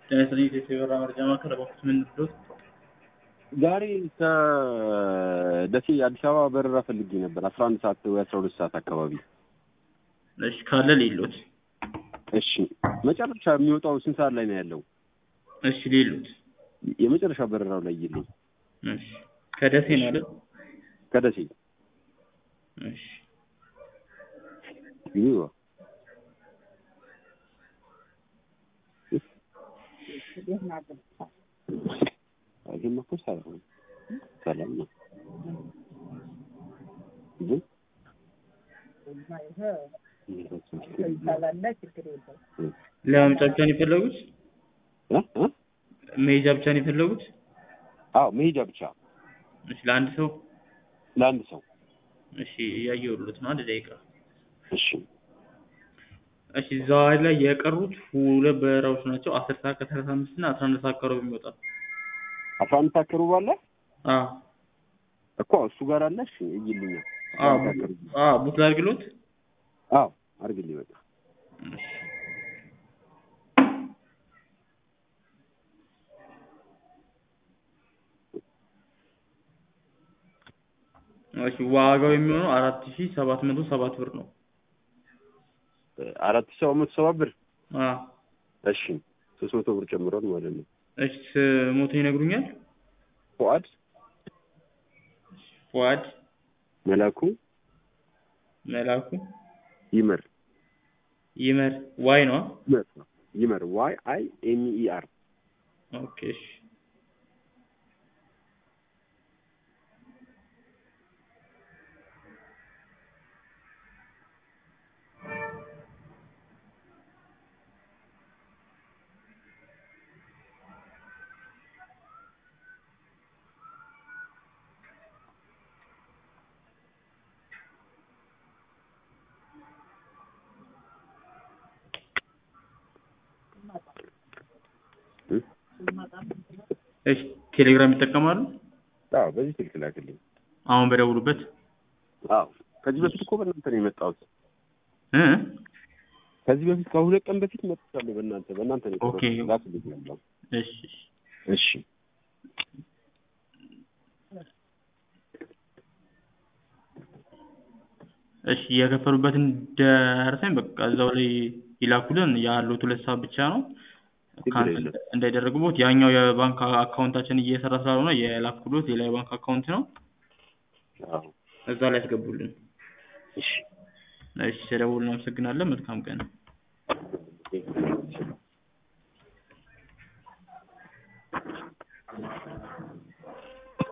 ጤና ይስጥልኝ የኢትዮ የበረራ መረጃ ማዕከል እባክዎት ምን ልርዳዎት? ዛሬ ከደሴ አዲስ አበባ በረራ ፈልጌ ነበር አስራ አንድ ሰዓት ወይ አስራ ሁለት ሰዓት አካባቢ። እሺ ካለ ሌሎት እሺ መጨረሻ የሚወጣው ስንት ሰዓት ላይ ነው ያለው? እሺ ሌሎት የመጨረሻ በረራው ላይ ይልኝ እሺ ከደሴ ነው አይደል? ከደሴ እሺ ይዋ ይሄማ እኮ ሳይሆን ሰላም ነው ግን ለማምጫ ብቻ ነው የፈለጉት? እ እ መሄጃ ብቻ ነው የፈለጉት? አዎ መሄጃ ብቻ እሺ ለአንድ ሰው ለአንድ ሰው እሺ እያየሁልዎት ነው አንድ ደቂቃ እሺ እሺ ዛሬ ላይ የቀሩት ሁለት በረራዎች ናቸው አስር ሰዓት ከሰላሳ አምስት እና አስራ አንድ ሰዓት አካባቢ የሚወጣ አስራ አንድ ሰዓት ከሩብ አለ አዎ እኮ እሱ ጋር አለ እሺ እይልኛ አዎ አዎ ቡክ ላድርግልዎት? አዎ አድርግልኝ በቃ እሺ እሺ ዋጋው የሚሆነው አራት ሺህ ሰባት መቶ ሰባት ብር ነው። አራት ሺህ ሰባት መቶ ሰባ ብር አዎ እሺ ሶስት መቶ ብር ጨምሯል ማለት ነው። እሺ ስሞቶ ይነግሩኛል? ፉአድ ፉአድ መላኩ መላኩ ይመር ይመር ዋይ ነው? ይመር ይመር ዋይ አይ ኤም ኢ አር ኦኬ እሺ እሺ ቴሌግራም ይጠቀማሉ? አዎ በዚህ ስልክ ላክልኝ። አሁን በደውሉበት አዎ ከዚህ በፊት እኮ በእናንተ ነው የመጣሁት። እ ከዚህ በፊት ከሁለት ቀን በፊት መጥቻለሁ በእናንተ በእናንተ ነው ኦኬ። የቀረሁት። ላክልኝ ያለው እሺ እሺ እሺ እሺ የከፈሉበትን ደረሰኝ በቃ እዛው ላይ ይላኩልን። ያሉት ሁለት ሰዓት ብቻ ነው። ችግር ካንስል የለም። እንዳይደረግቦት ያኛው የባንክ አካውንታችን እየሰራ ስላልሆነ የላኩሎት ሌላ የባንክ አካውንት ነው። አዎ እዛ ላይ ያስገቡልን። እሺ እሺ ስለደወሉ እናመሰግናለን። መልካም ቀን።